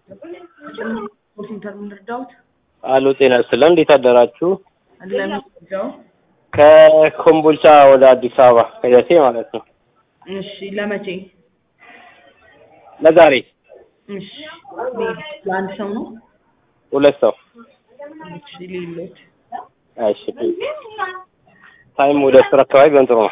ሴንተር የምንረዳውት አሎ ጤና ይስጥልን። እንዴት አደራችሁ? ለምንረዳው ከኮምቦልቻ ወደ አዲስ አበባ ከደሴ ማለት ነው። እሺ ለመቼ ለዛሬ እሺ ለአንድ ሰው ነው ሁለት ሰው። እሺ ሌሎት እሺ ታይም ወደ አስር አካባቢ ቢሆን ጥሩ ነው።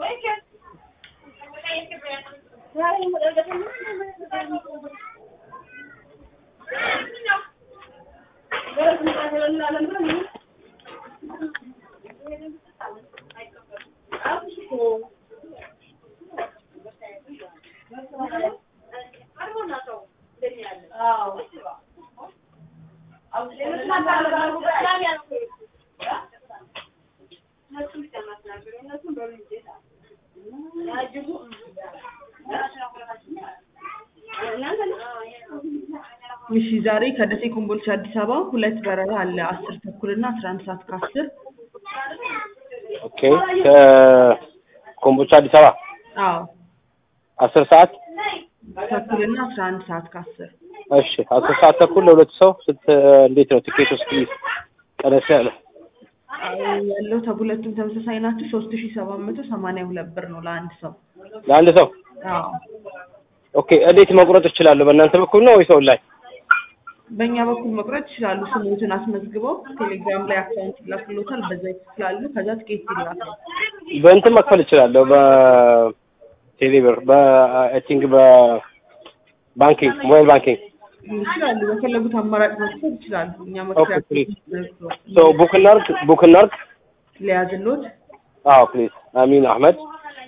እሺ ዛሬ ከደሴ ኮምቦልቻ አዲስ አበባ ሁለት በረራ አለ አስር ተኩል እና አስራ አንድ ሰዓት ከአስር ኦኬ ከኮምቦልቻ አዲስ አበባ አዎ አስር ሰዓት ተኩል እና አስራ አንድ ሰዓት ከአስር እሺ አስር ሰዓት ተኩል ለሁለት ሰው ስት እንዴት ነው ቲኬት ውስጥ ቀነስ ያለ ያለው ሁለቱም ተመሳሳይ ናቸው ሶስት ሺ ሰባት መቶ ሰማንያ ሁለት ብር ነው ለአንድ ሰው ለአንድ ሰው አዎ ኦኬ እንዴት መቁረጥ እችላለሁ በእናንተ በኩል ነው ወይስ ኦንላይን በእኛ በኩል መቁረጥ ይችላሉ ስሞትን አስመዝግበው ቴሌግራም ላይ አካውንት ይላክሎታል በዛ ይክፍላሉ ከዛ ትኬት ይላካል በእንትን መክፈል እችላለሁ በቴሌብር በአይ ቲንክ በባንኪንግ ሞባይል ባንኪንግ ይችላሉ በፈለጉት አማራጭ መክፈል ይችላሉ እኛ ኦኬ መክፈያ ፕሊዝ ሶ ቡክ እናርግ ቡክ እናርግ ሊያዝሎት አዎ ፕሊዝ አሚን አህመድ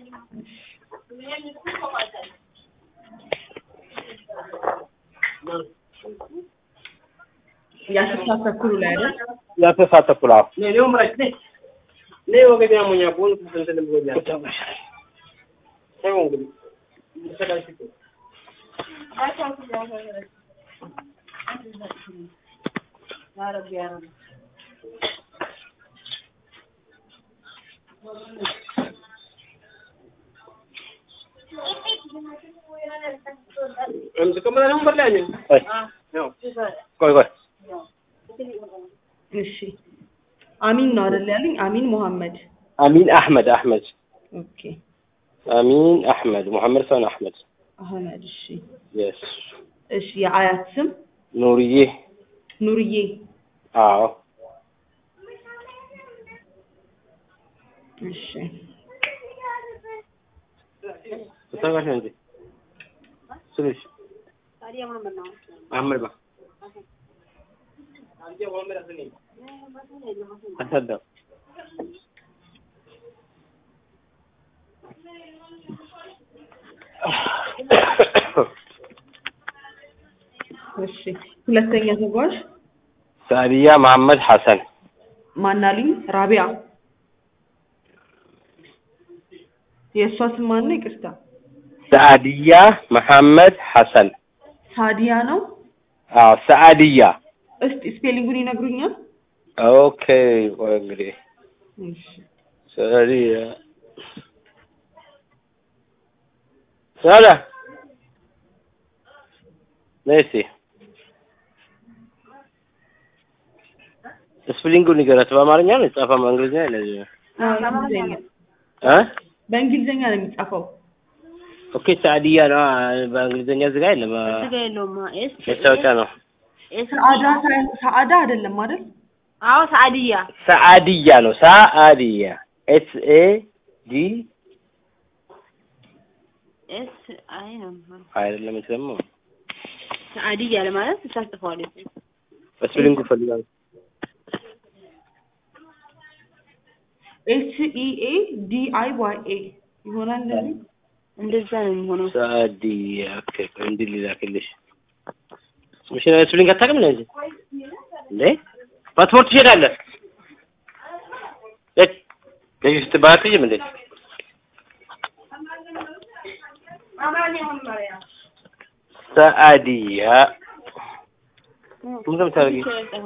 የአስር ሰዓት ተኩሉ ላይ አይደል የአስር ሰዓት ተኩል አዎ ቆይ ቆይ እሺ አሚን ነው አይደል ያሉኝ አሚን ሙሐመድ አሚን አህመድ አህመድ ኦኬ አሚን አህመድ ሙሐመድ ሰን አህመድ አህመድ እሺ የስ እሺ የአያት ስም ኑርዬ ኑርዬ አዎ እሺ ተሳጋሽ እንጂ ስልሽ አህመድ ባ አሰዳ እሺ ሁለተኛ ተጓዥ ሳዲያ መሐመድ ሐሰን ማናልኝ ራቢያ የእሷ ስም ማን ነው ይቅርታ ሰዓድያ መሐመድ ሐሰን ሳዲያ ነው አዎ ሰዓድያ እስቲ ስፔሊንጉን ይነግሩኛል ኦኬ ቆይ እንግዲህ እሺ ሰዓድያ ሰዓዳ ነይ እስኪ ስፕሊንጉን ንገራት በአማርኛ ነው የተጻፈው በእንግሊዝኛ ለዚህ ነው አዎ፣ በእንግሊዝኛ እ በእንግሊዝኛ ነው የሚጻፈው ኦኬ ሰዓድያ ነው በእንግሊዝኛ እዚህ ጋር የለም ስጋ የለውም። ኤስ መታወቂያ ነው ኤስ ሰአዳ ሳይሆን ሰአዳ አይደለም አይደል አዎ ሰዓድያ ሰዓድያ ነው ሰዓድያ ኤስ ኤ ዲ ኤስ አይ ነው የሚሆነው። አይደለም እዚህ ደግሞ ሰዓድያ ለማለት ታስጥፈዋል። በስፕሊንጉ ፈልጋለሁ ኤች ኢ ኤ ዲ አይ ዋይ ኤ ይሆናል እንደዚህ እንደዛ ነው የሚሆነው። ሰዓድያ ኦኬ ቆይ እንዲህ ሊላክልሽ ስምሽን ስፕሊንግ አታውቅም ነው እንጂ እንዴ ፓስፖርት ትሄዳለህ እት ለዚህ ስትባክይም እንዴ ሰዓድያ ምንድን ነው የምታደርጊው?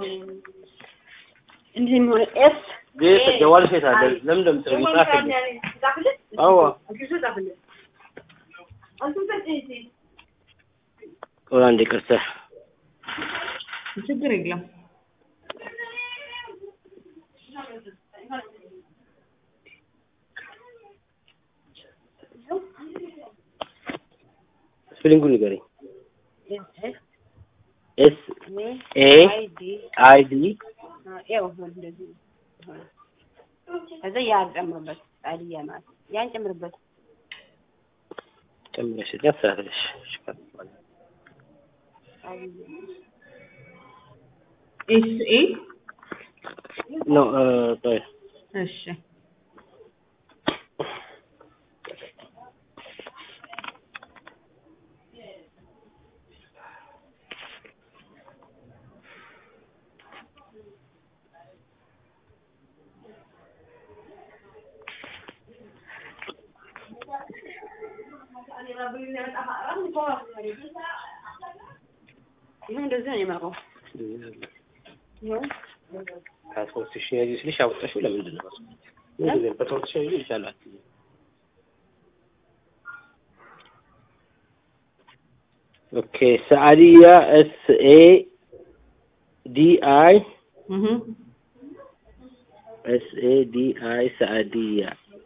እንዲህ የሚሆነው ኤስ ቤት ጀዋል ሴት አለ ለምን እንደምትረጊ ጻፍልኝ አዎ ቆይ አንዴ ይቅርታ ችግር የለም። ስፔሊንጉን ንገረኝ። ኤስ ኤስ ኤ አይ ዲ አይ ዲ ያው እንደዚህ ሆነ። ከዛ ያን ጨምርበት ጣልያ ማለት ያን ጨምርበት ጨምረሽ ያስተካክለሽ። ኤስ ኤ ኖ ቆይ እሺ ይሁን እንደዚህ ነው የማውቀው። ይሁን ፓስፖርት ሺ ያዚ ስልሽ አውጥተሽው ለምንድን ነው ምንድን ነው ፓስፖርት ሺ ያዚ ይቻላል። ኦኬ ሰዓዲያ ኤስ ኤ ዲ አይ እህ ኤስ ኤ ዲ አይ ሰዓዲያ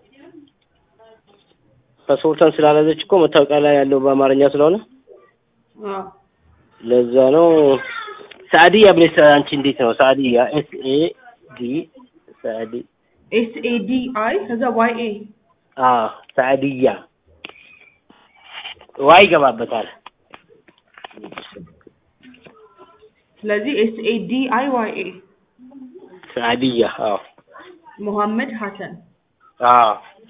ፓስፖርቷን ስላላዘች እኮ መታወቂያ ላይ ያለው በአማርኛ ስለሆነ አዎ ለዛ ነው። ሰዓዲያ ብለሽ አንቺ እንዴት ነው ሰዓዲያ ኤስ ኤ ዲ ሰዓዲ ኤስ ኤ ዲ አይ ከዛ ዋይ ኤ አ ሰዓዲያ ዋይ ይገባበታል። ስለዚህ ኤስ ኤ ዲ አይ ዋይ ኤ ሰዓዲያ አዎ ሙሐመድ ሐሰን አዎ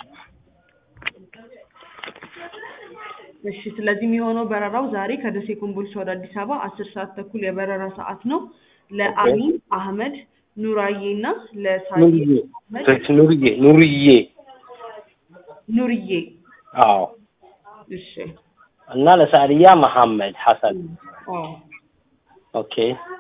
እሺ ስለዚህ የሚሆነው በረራው ዛሬ ከደሴ ኮምቦልቻ ወደ አዲስ አበባ አስር ሰዓት ተኩል የበረራ ሰዓት ነው። ለአሊ አህመድ ኑራዬ እና ለሳዬ ኑርዬ አህመድ ትክክል፣ ኑርዬ ኑርዬ ኑርዬ አዎ እሺ እና ለሳዕዲያ መሐመድ ሐሰን አዎ ኦኬ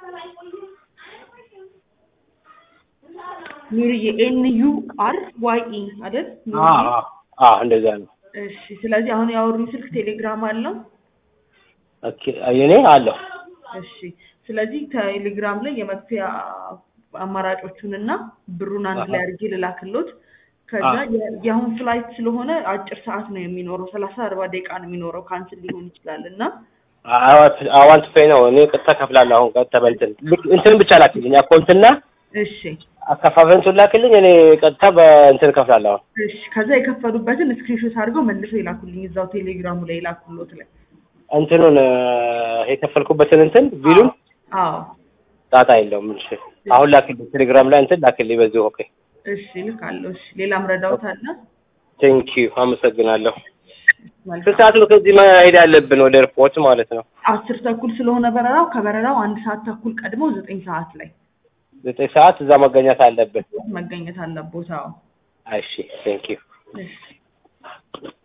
ኑርዬ ኤን ዩ አር ዋይ ኢ አይደል? አ ኑርዬ አ እንደዛ ነው። እሺ ስለዚህ አሁን ያወሩኝ ስልክ ቴሌግራም አለው። ኦኬ የኔ አለሁ እሺ ስለዚህ ቴሌግራም ላይ የመክፈያ አማራጮቹን እና ብሩን አንድ ላይ አድርጌ ልላክሎት። ከዛ የ- የአሁን ፍላይት ስለሆነ አጭር ሰዓት ነው የሚኖረው፣ ሰላሳ አርባ ደቂቃ ነው የሚኖረው። ካንስል ሊሆን ይችላል እና አዋንት ፔይ ነው። እኔ ቀጥታ ከፍላለሁ። አሁን ቀጥታ በእንትን ልክ እንትን ብቻ ላክልኝ፣ አካውንትና እሺ አከፋፈንቱን ላክልኝ። እኔ ቀጥታ በእንትን ከፍላለሁ። አሁን እሺ ከዛ የከፈሉበትን ስክሪንሾት አድርገው መልሰው ይላኩልኝ እዛው ቴሌግራሙ ላይ ይላኩሎት ላይ። እንትኑን እ፣ የከፈልኩበትን እንትን ቢሉን አዎ ጣጣ የለውም። እሺ አሁን ላክልኝ፣ ቴሌግራም ላይ እንትን ላክልኝ በዚሁ። ኦኬ እሺ ልካለሁ። እሺ ሌላም ረዳውት አለ? ቴንክ ዩ አመሰግናለሁ። ስንት መልካም ሰዓት ነው ከዚህ መሄድ ያለብን ወደ ኤርፖርት ማለት ነው? አስር ተኩል ስለሆነ በረራው ከበረራው አንድ ሰዓት ተኩል ቀድሞ ዘጠኝ ሰዓት ላይ ዘጠኝ ሰዓት እዛ መገኘት አለብን። መገኘት አለቦት። አዎ እሺ ቴንክ ዩ እሺ